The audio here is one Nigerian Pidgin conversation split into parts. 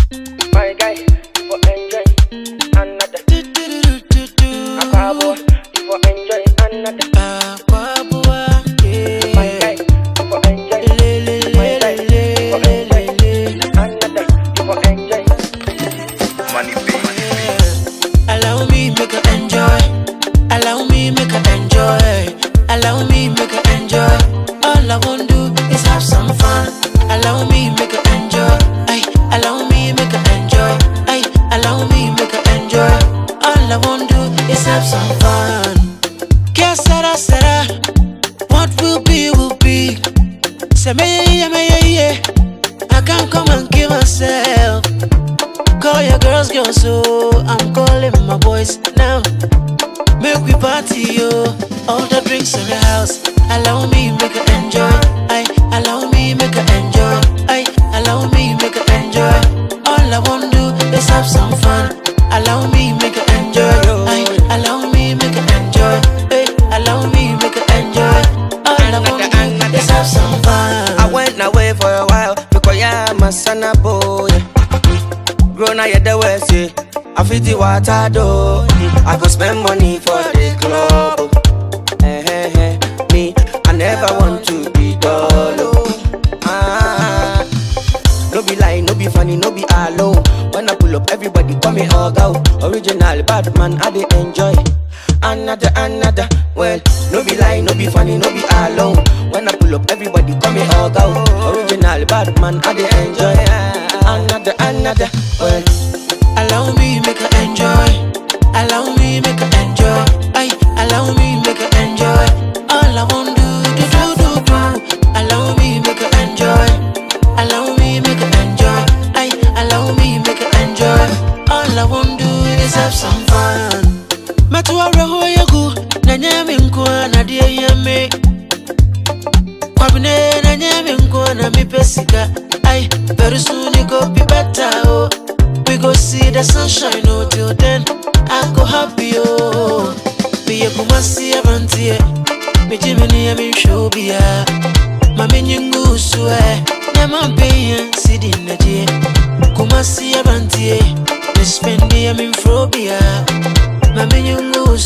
My guy, you for enjoy another. Akabo, you for enjoy another. My guy, you for enjoy. My guy, you for enjoy another. You for enjoy. Money Bay. Allow me make her enjoy. Allow me make her enjoy. Allow me make her enjoy. All I want do is have some fun. Allow me make her enjoy. Ay, allow me make her enjoy. Ay, allow me make her enjoy. All I want do is have some fun. Que será será? What will be will be. Say me yeah me yeah yeah. I can't come and give myself. Call your girls, girls, so I'm calling my boys now. Make we party, yo. All the drinks in the house. Allow me, make her enjoy. I allow me, make her enjoy. I allow me, make her enjoy. All I want do is have some fun. Allow me, make her enjoy. I allow me, make her enjoy. Hey, allow me, make her enjoy. All I want do is have some fun. I went away for a while because yeah, my son a boy. Grown out the west, yeah. I fit the water though. I go spend money for the club. Eh, eh, eh. Me, I never want to be dull. oh. Ah, no be lie, no be funny, no be hollow. When I pull up, everybody call me hug out. Original bad man, I dey enjoy. Another, another, well, no be lie, no be funny, no be hollow. When I pull up, everybody call me hug out. Original bad man, I dey enjoy. Another, another, well. Allow me make her enjoy. Allow me make her enjoy. Ay, allow me make her enjoy. All I want do do do do do. Allow me make her enjoy. Allow me make her enjoy. Ay, allow me make her enjoy. All I want do is have some fun. Matuwa roho yagu na nyame nkwa na die yame. Kwabine na nyame nkwa na mipe sika. Ay, very soon it go be better oh. We go see the sunshine, oh, till then I go happy, oh. Be a kumasi avantie, me jimmy, I'm in show, be a Mammy Yungu, swear, Naman pay, sit in the day. Kumasi avantie, me spend the I'm in phobia. Mammy Yungu,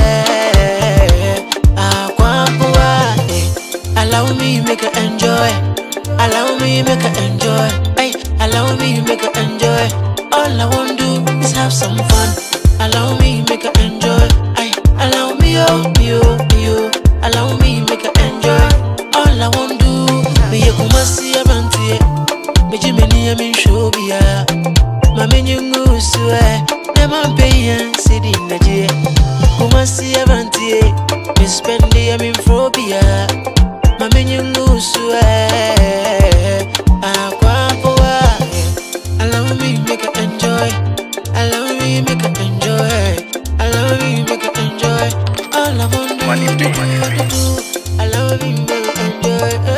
swear, ah, kwapua, eh. Allow me make her enjoy. Allow me make her enjoy. Ay, allow me make her enjoy. All I want do is have some fun. Allow me make her enjoy. Ay, allow me oh me oh me oh. Allow me make her enjoy. All I want do me ye kumasi abantie. Me jimeni ya min shobia. Mami nyungu suwe. Nema mpeya sidi naje. Kumasi abantie. Me spendi ya min phobia. Mami nyungu suwe. Akwapoa. Allow me make her enjoy. Allow me make her enjoy. Allow me make her enjoy. All I want to Money do, Bay. do, do. Allow me make her enjoy.